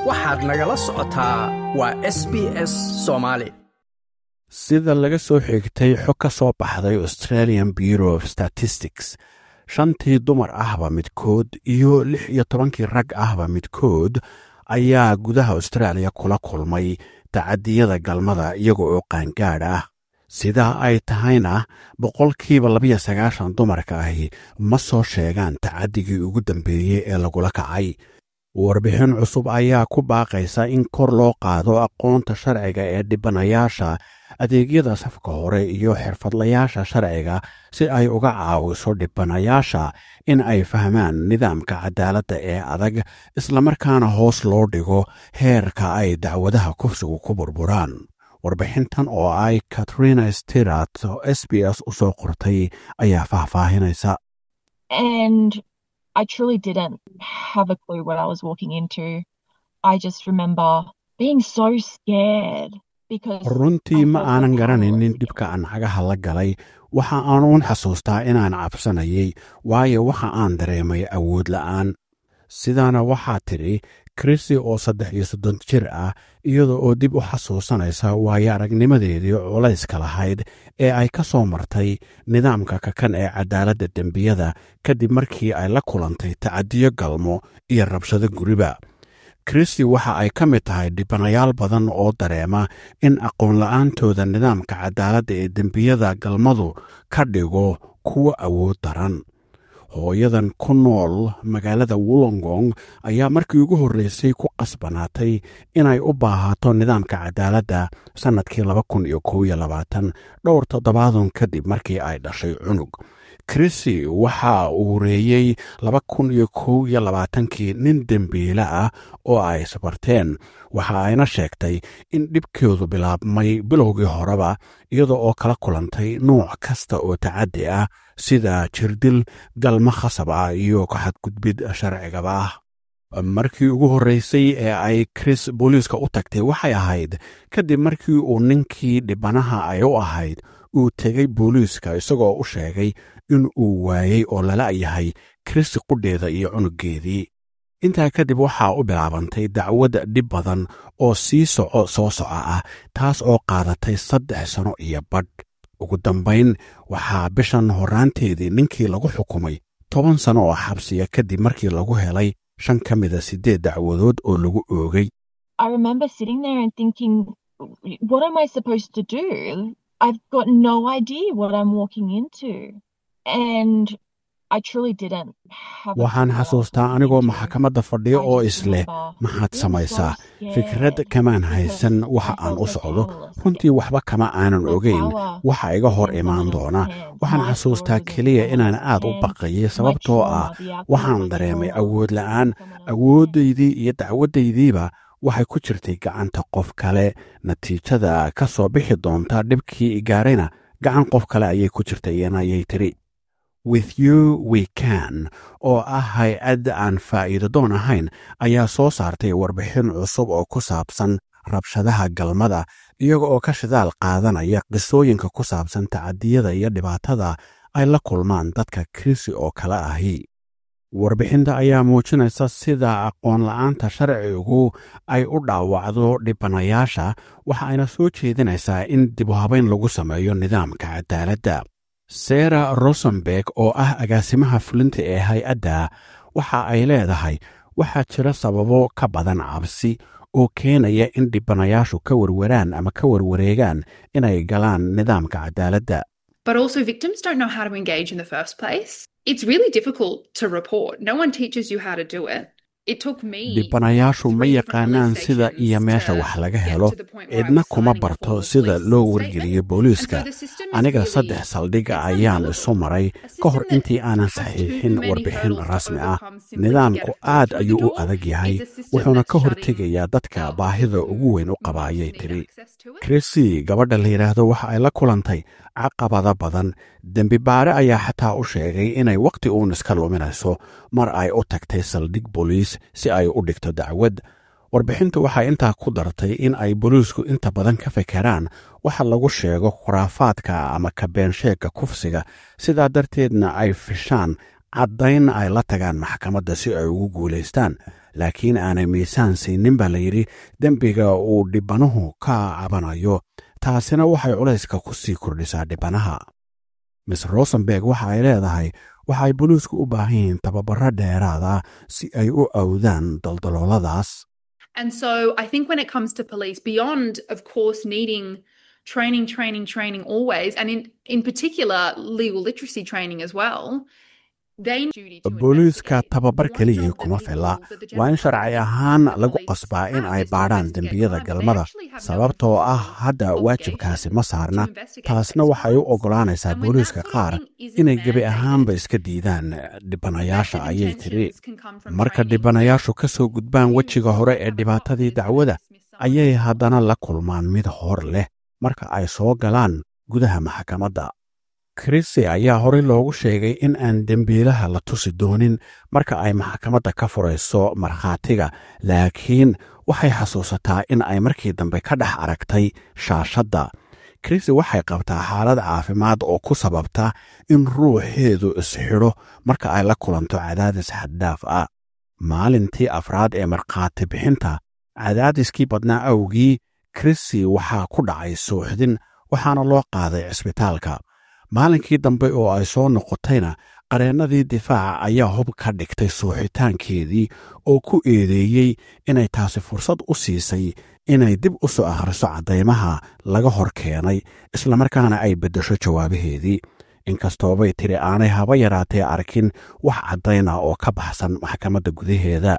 waxaad nagala socotaa waa s b s soomaali sida laga soo xigtay xog ka soo baxday australian bureau of statistics shantii dumar ahba midkood iyo lix iyo tobankii rag ahba midkood ayaa gudaha austraaliya kula kulmay tacadiyada galmada iyaga oo qaangaadh ah sidaa ay tahayna boqolkiiba labiyo sagaashan dumarka ahi ma soo sheegaan tacadigii ugu dambeeyey ee lagula kacay warbixin cusub ayaa ku baaqaysa in kor loo qaado aqoonta sharciga ee dhibanayaasha adeegyada safka hore iyo xirfadlayaasha sharciga si ay uga caawiso dhibanayaasha in ay fahmaan nidaamka cadaaladda ee adag islamarkaana hoos loo dhigo heerka ay dacwadaha kufsigu ku burburaan warbixintan oo ay katrina stirat oo s b s u soo qortay ayaa faahfaahinaysa I truly didn't have a clue what I was walking into. I just remember being so scared because runtii ma aanan garanaynin dhibka aan cagaha la galay waxa aanuun xasuustaa inaan cabsanayay waayo waxa aan dareemay awood la'aan sidaana waxaa tidhi krisi oo saddex iyo soddon jir ah iyada oo dib u xasuusanaysa waayo aragnimadeedii culayska lahayd ee ay ka soo martay nidaamka kakan ee cadaaladda dembiyada kadib markii ay la kulantay tacadiyo galmo iyo rabshado guriba kristi waxa ay ka mid tahay dhibanayaal badan oo dareema in aqoonla'aantooda nidaamka cadaaladda ee dembiyada galmadu ka dhigo kuwa awood daran hooyadan ku nool magaalada wollongong ayaa markii ugu horreysay ku qasbanaatay inay u baahato nidaamka cadaaladda sannadkii laba kun iyo kow iyo labaatan dhowr toddobaadun kadib markii ay dhashay cunug krisi waxa uu reeyey laba kun iyo kow iyo labaatankii nin dembiile ah oo ay isbarteen waxa ayna sheegtay in dhibkeedu bilaabmay bilowgii horeba iyada oo kala kulantay nuuc kasta oo tacaddi ah sida jirdil galmo khasab ah iyo kaxadgudbid sharcigaba ah markii ugu horreysay ee ay kris booliiska u tagtay waxay ahayd kadib markii uu ninkii dhibanaha ay u ahayd uu tegay booliiska isagoo u sheegay in uu waayey oo lala yahay krisi qudheeda iyo cunuggeedii intaa kadib waxaa u bilaabantay dacwad dhib badan oo sii soco soo soco ah taas oo qaadatay saddex sano iyo badh ugu dambayn waxaa bishan horraanteedii ninkii lagu xukumay toban sano oo xabsiya kadib markii lagu helay shan ka mida siddeed dacwadood oo lagu oogay I've got no idea what I'm walking into. And I truly didn't have waxaan xasuustaa anigoo maxkamadda fadhiyo oo isleh maxaad samaysaa fikrad kamaan haysan waxa aan u socdo runtii waxba kama aanan ogeyn waxa iga hor imaan doona waxaan xasuustaa keliya inaan aad u baqayay sababtoo ah waxaan dareemay awood la'aan awooddaydii iyo dacwaddaydiiba waxay ku jirtay gacanta qof kale natiijada ka soo bixi doonta dhibkii igaarayna gacan qof kale ayay ku jirtay ayay tidhi with you we can oo ah hay-ad aan faa'iido doon ahayn ayaa soo saartay warbixin cusub oo ku saabsan rabshadaha galmada iyaga oo ka shidaal qaadanaya qisooyinka ku saabsan tacadiyada iyo dhibaatada ay la kulmaan dadka krisi oo kale ahi warbixinta ayaa muujinaysa sida aqoon la'aanta sharcigu ay u dhaawacdo dhibanayaasha waxa ayna soo jeedinaysaa in dibuhabayn lagu sameeyo nidaamka cadaaladda sara rosenberg oo ah agaasimaha fulinta ee hay-adda waxa ay leedahay waxaa jira sababo ka badan cabsi oo keenaya in dhibanayaashu ka warwaraan ama ka warwareegaan inay galaan nidaamka cadaaladda But also, victims don't know how to engage in the first place. It's really difficult to report. No one teaches you how to do it. dhibanayaashu ma yaqaanaan sida iyo meesha wax laga helo cidna kuma barto sida loo wargeliyo booliiska aniga saddex saldhiga ayaan isu maray ka hor intii aanan saxiixin warbixin rasmi ah nidaamku aad ayuu u adag yahay wuxuuna ka hortegayaa dadka baahida ugu weyn u qaba ayay tiri krisi gabadha la yidhaahdo waxa ay la kulantay caqabada badan dembi baare ayaa xataa u sheegay inay wakhti uun iska luminayso mar ay u tagtay saldhig booliis si ay u dhigto dacwad warbixintu waxay intaa ku dartay in ay booliisku inta badan ka fekeraan waxa lagu sheego khuraafaadka ama kabeensheegka kufsiga sidaa darteedna ay fishaan caddayn ay la tagaan maxkamadda si ay ugu guulaystaan laakiin aanay miisaan siinin baa layidhi dembiga uu dhibbanuhu ka cabanayo taasina waxay culayska ku sii kordhisaa dhibbanaha miss rosenberg waxa ay leedahay waxay boliisku u baahan yihiin tababaro dheeraada si ay u awdaan daldalooladaas And so I think when it comes to police, beyond, of course, needing training, training, training always, and in, in particular, legal literacy training as well. booliiska tababar keliyii kuma filla waa in sharci ahaan lagu qasbaa in ay baadhaan dembiyada galmada sababtoo ah hadda waajibkaasi ma saarna taasna waxay u oggolaanaysaa booliiska qaar inay gebi ahaanba iska diidaan dhibanayaasha ayay tiri marka dhibanayaashu ka soo gudbaan wejiga hore ee dhibaatadii dacwada ayay haddana la kulmaan mid hor leh marka ay soo galaan gudaha maxkamadda krisi ayaa horey loogu sheegay in aan dembiilaha la tusi doonin marka ay maxkamadda ka furayso markhaatiga laakiin waxay xasuusataa in ay markii dambe ka dhex aragtay shaashadda krisi waxay qabtaa xaalad caafimaad oo ku sababta in ruuxeedu isxidho marka ay la kulanto cadaadis xaddhaaf ah maalintii afraad ee markhaati bixinta cadaadiskii badnaa awgii krisi waxaa ku dhacay suuxdin waxaana loo qaaday cisbitaalka maalinkii dambe oo ay soo noqotayna qareennadii difaaca ayaa hub ka dhigtay suuxitaankeedii oo ku eedeeyey inay taasi fursad u siisay inay dib u soo akhriso caddaymaha laga hor keenay islamarkaana ay beddesho jawaabaheedii inkastoobay tiri aanay haba yaraatee arkin wax caddayna oo ka baxsan maxkamadda gudaheeda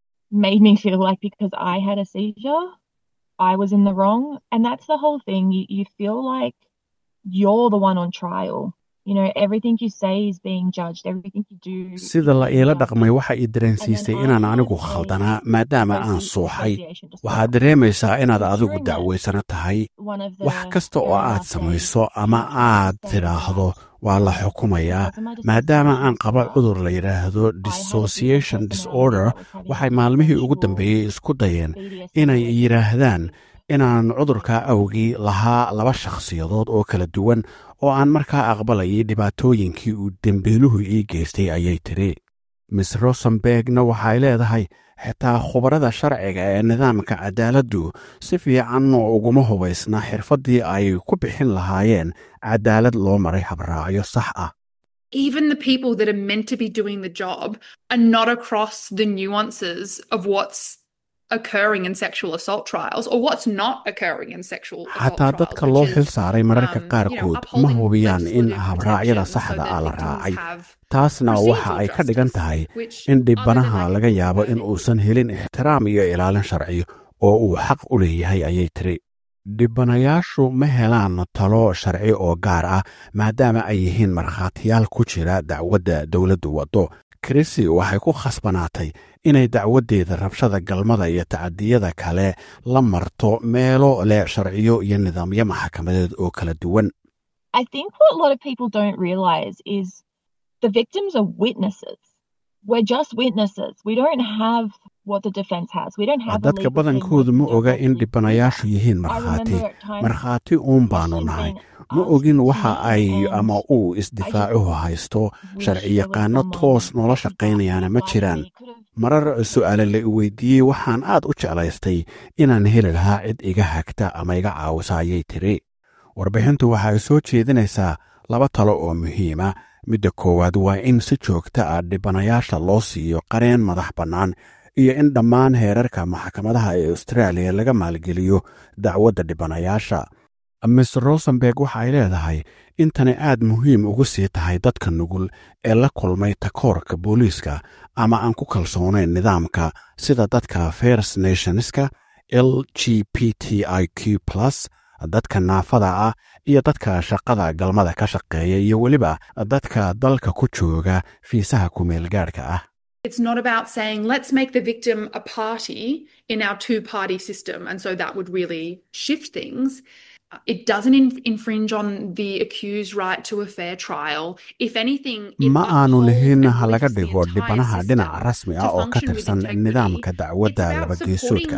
you're the one on trial. You know, everything you say is being judged, everything you do. sida la iila dhaqmay waxa i dareensiisay inaan anigu khaldanaa maadaama aan suuxay waxaad dareemaysaa inaad adigu dacwaysano tahay wax kasta oo aad samayso ama aad tidhaahdo waa la xukumayaa maadaama aan qaba cudur la yidhaahdo dissociation disorder waxay maalmihii ugu dambeeyey isku dayeen inay yidhaahdaan inaan cudurka awgii lahaa laba shakhsiyadood oo kala duwan oo aan markaa aqbalayay dhibaatooyinkii uu dembiiluhu ii geystay ayay tiri miss rosenbergna waxay leedahay xitaa khubarada sharciga ee nidaamka cadaaladdu si fiican uguma hubaysna xirfaddii ay ku bixin lahaayeen cadaalad loo maray habraacyo sax ah even the people that are meant to be doing the job are not across the nuances of what's occurring in sexual assault trials or what's not occurring in sexual xataa dadka loo xil saaray mararka qaarkood ma hubiyaan in habraacyada saxda ah la raacay taasna waxa ay ka dhigan tahay in dhibbanaha laga yaabo in uusan helin ixtiraam iyo ilaalin sharci oo uu xaq u leeyahay ayay tiri dhibbanayaashu ma helaan talo sharci oo gaar ah maadaama ay yihiin markhaatiyaal ku jira dacwadda dowladdu waddo krisi waxay ku khasbanaatay inay dacwaddeeda rabshada galmada iyo tacadiyada kale la marto meelo leh sharciyo iyo nidaamyo maxkamadeed oo kala duwan dadka badankoodu ma oga in dhibbanayaashu yihiin markhaati markhaati uun baanu nahay ma ogin waxa ay ama uu isdifaacuhu haysto sharciyaqaano toos noola shaqaynayaana ma jiraan marar su'aale la i weydiiyey waxaan aad u jeclaystay inaan heli lahaa cid iga hagta ama iga caawisa ayay tiri warbixintu waxay soo jeedinaysaa laba talo oo muhiima midda koowaad waa in si joogta ah dhibbanayaasha loo siiyo qareen madax bannaan iyo in dhammaan heerarka maxkamadaha ee austraaliya laga maalgeliyo dacwadda dhibbanayaasha miss rosenberg waxa ay leedahay intani aad muhiim ugu sii tahay dadka nugul ee la kulmay takoorka booliiska ama aan ku kalsoonayn nidaamka sida dadka fers nationska l g p t i q plus dadka naafada ah iyo dadka shaqada galmada ka shaqeeya iyo weliba dadka dalka ku jooga fiisaha kumeelgaadhka ah It's not about saying, let's make the victim a party in our two party system. And so that would really shift things. It doesn't in- infringe on the accused right to a fair trial. If anything, it ma aanu upholds lihin and ha laga lifts the dhigo entire dhibanaha system dhinaca rasmi ah to oo ka function with tirsan integrity. nidaamka dacwadda It's about labageesoodka supporting ah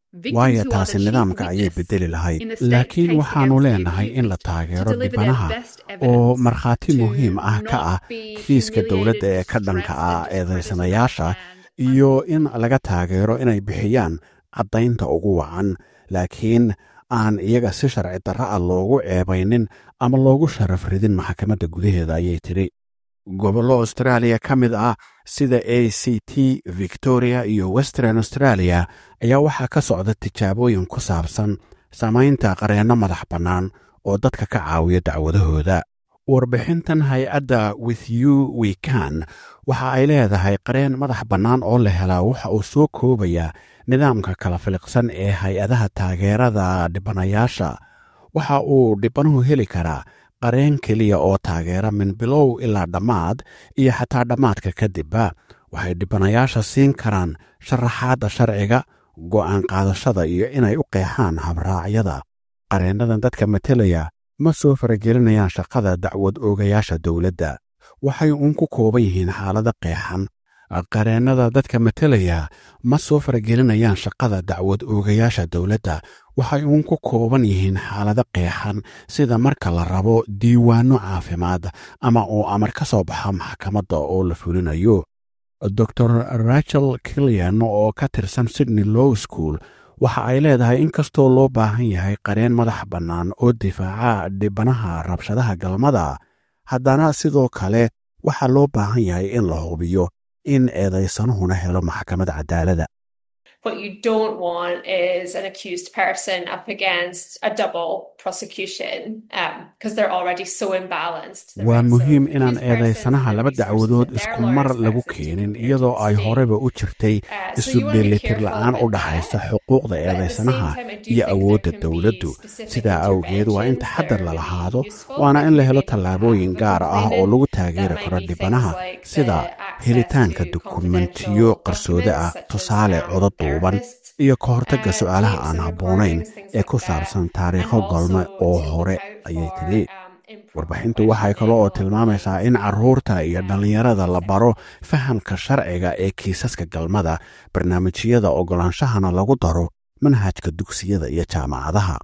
Victims waayo who are taasi the chief nidaamka ayay witness bedeli lahayd in the state laakiin case waxaanu against the leenahay in la accused taageero to deliver their dhibanaha best oo evidence, markhaati to muhiim ah ka not ah be kiiska dowladda ee humiliated, ka dhanka distressed, ah and discredited eedaysanayaasha and iyo in laga taageero inay bixiyaan caddaynta ugu wacan laakiin aan iyaga si sharci darra ah loogu ceebaynin ama loogu sharaf ridin maxkamadda gudaheeda ayay tidhi gobollo austraaliya ka mid ah sida a c t victoria iyo western australia ayaa waxaa ka socda tijaabooyin ku saabsan samaynta qareenno madax bannaan oo dadka ka caawiya dacwadahooda warbixintan hay-adda with you we can waxa ay leedahay qareen madax bannaan oo la helaa waxa uu soo koobayaa nidaamka kala filiqsan ee hay-adaha taageerada dhibanayaasha waxa uu dhibanuhu heli karaa qareen keliya oo taageera min bilow ilaa dhammaad iyo xataa dhammaadka kadibba waxay dhibanayaasha siin karaan sharaxaadda sharciga go'aan qaadashada iyo inay u qeexaan habraacyada qareennadan dadka matelaya ma soo faragelinayaan shaqada dacwad oogayaasha dowladda waxay uun ku kooban yihiin xaalado qeexan qareennada dadka matelaya ma soo faragelinayaan shaqada dacwad oogayaasha dowladda waxay uun ku kooban yihiin xaalado qeexan sida marka la rabo diiwaanno caafimaad ama uu amar ka soo baxa maxkamadda oo la fulinayo dor rachel killian oo ka tirsan sydney low school waxa ay leedahay in kastoo loo baahan yahay qareen madax bannaan oo difaaca dhibanaha rabshadaha galmada haddana sidoo kale waxaa loo baahan yahay in la hubiyo in eedaysanuhuna helo maxkamad cadaalada What you don't want is an accused person up against a double prosecution because they're already so imbalanced. The waa rights of muhiim inaan accused persons eedaysanaha and laba resources dacwadood that their isku mar lawyers lagu have to keenin do iyadoo ay to horeba u jirtay Uh, so isu you wanna be dheelitir careful la'aan u with dhaxaysa that. xuquuqda But at the same eedaysanaha time, I do iyo think awoodda there can be dowladdu specific sidaa awgeed waa in interventions taxadar that are la really lahaado useful waana if in la you helo maybe tallaabooyin have a gaar ah oo complainant lagu that taageeri might karo be dhibanaha things like sida the access helitaanka to dukumentiyo confidential qarsoode ah documents such as, tusaale um, codo duuban therapists, iyo ka hortagga uh, su'aalaha tapes aan and habboonayn recordings, things ee like ku that. saabsan And taariikho galme also oo to hore look out ayay for, tidhi um, improper warbixintu waxay kaloo oo tilmaamaysaa in carruurta iyo dhallinyarada la baro fahamka sharciga ee kiisaska galmada barnaamijyada oggolaanshahana lagu daro manhajka dugsiyada iyo jaamacadaha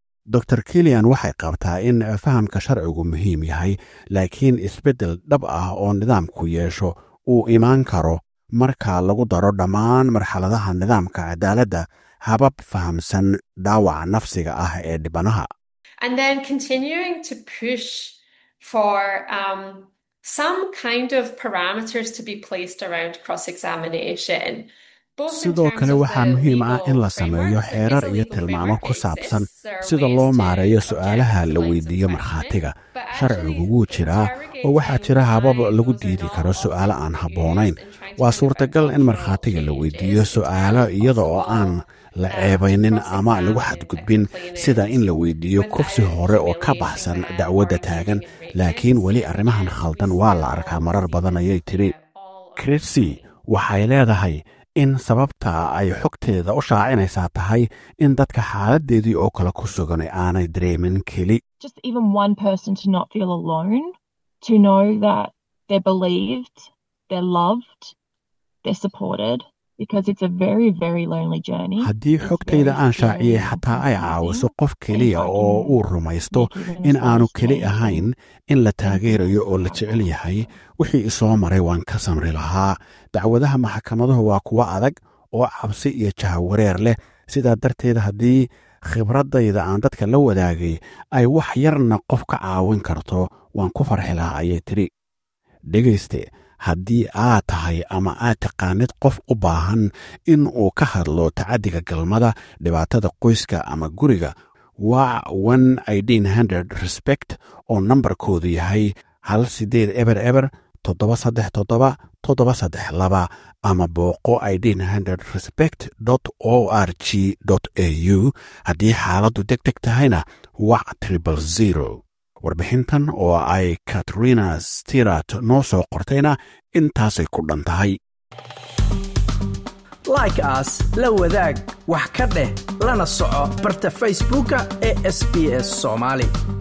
dor kilian waxay qabtaa in fahamka sharcigu muhiim yahay laakiin isbeddel dhab ah oo nidaamku yeesho uu imaan karo marka lagu daro dhammaan marxaladaha nidaamka cadaaladda habab fahamsan dhaawaca nafsiga ah ee dhibanaha and then continuing to push for um, some kind of parameters to be placed around cross-examination. both in sidoo terms kale of waxaa the muhiim ah legal in la sameeyo framework, there is xeerar a iyo legal tilmaamo framework ku that saabsan exists. There are sida ways loo to maareeyo object su'aalaha to la lines of weydiiyo questioning, markhaatiga but sharcigu actually wuu jiraa oo waxaa jira habab lagu diidi karo su'aalo aan habboonayn waa suurtagal in markhaatiga la weydiiyo su'aalo iyada oo aan la ceebaynin ama lagu xadgudbin sida in la weydiiyo kufsi hore oo ka baxsan dacwadda taagan laakiin weli arrimahan khaldan waa la arkaa marar badan ayay tidhi krisi waxay leedahay in sababta ay xogteeda u shaacinaysaa tahay in dadka xaaladdeedii oo kale ku sugan aanay dareemin keli Just even one person to not feel alone, to know that they're believed, they're loved, they're supported, because it's a very, very lonely journey. haddii It's xogtayda very aan scary shaaciyey and xataa ay caawiso confusing. qof keliya And I oo can uu rumaysto make even in as aanu well as keli me. ahayn in la taageerayo oo la jecel yahay wixii isoo maray waan ka samri lahaa dacwadaha maxkamaduhu waa kuwo adag oo cabsi iyo jahawareer leh sidaa darteed haddii khibraddayda aan dadka la wadaagay ay wax yarna qof ka caawin karto waan ku farxi lahaa ayay tidhi dhegayste haddii aad tahay ama aad taqaanid qof u baahan in uu ka hadlo tacaddiga galmada dhibaatada qoyska ama guriga waa one idin hundred respect oo nambarkoodu yahay hal siddeed eber eber toddoba saddex toddoba toddoba saddex laba ama booqo idin hundred respect o r g a u haddii xaaladdu deg deg tahayna wac tribal zero warbixintan oo ay katrina stirat noo soo qortayna intaasay ku dhan tahay like aas la wadaag wax ka dheh lana soco barta facebooka ee sbs somali